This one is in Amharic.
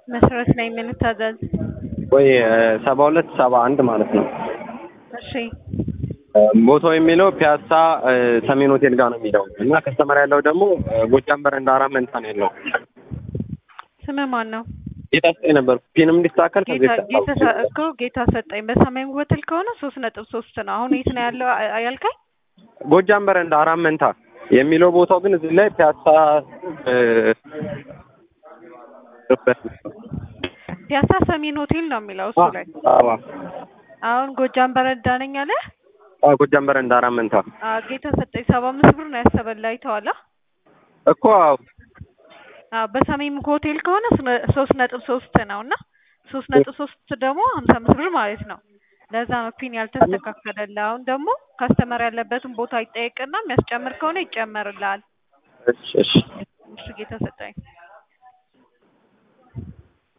መሰረት ላይ የምንታዘዝ ወይ ሰባ ሁለት ሰባ አንድ ማለት ነው። እሺ ቦታው የሚለው ፒያሳ ሰሜን ሆቴል ጋር ነው የሚለው እና ከስተመር ያለው ደግሞ ጎጃም በረንዳ አራት መንታ ነው ያለው። ስምህ ማን ነው? ጌታ ስጠኝ ነበር ፒንም እንዲስተካከል ከዚህ ጌታ ጌታ ሰ- እኮ ጌታ ሰጠኝ በሰሜን ሆቴል ከሆነ ሶስት ነጥብ ሶስት ነው። አሁን የት ነው ያለው አ- ያልከኝ? ጎጃም በረንዳ አራት መንታ የሚለው ቦታው ግን እዚህ ላይ ፒያሳ እ፣ ፒያሳ ሰሜን ሆቴል ነው የሚለው እሱ ላይ። አዎ አሁን ጎጃም በረንዳ ነኝ አለ። አዎ፣ ጎጃም በረንዳ አራት መንታ አ ጌታ ሰጠኝ ሰባ አምስት ብር ነው ያሰበላ አይተዋላ። እኮ አዎ አ በሰሜን ሆቴል ከሆነ ስነ- ሶስት ነጥብ ሶስት ነው እና ሶስት ነጥብ ሶስት ደግሞ ሀምሳ አምስት ብር ማለት ነው። ለዛ ነው ፒን ያልተስተካከለልህ። አሁን ደግሞ ካስተመር ያለበትን ቦታ ይጠየቅና የሚያስጨምር ከሆነ ይጨመርልሃል። እሺ እሺ እሺ ጌታ ሰጠኝ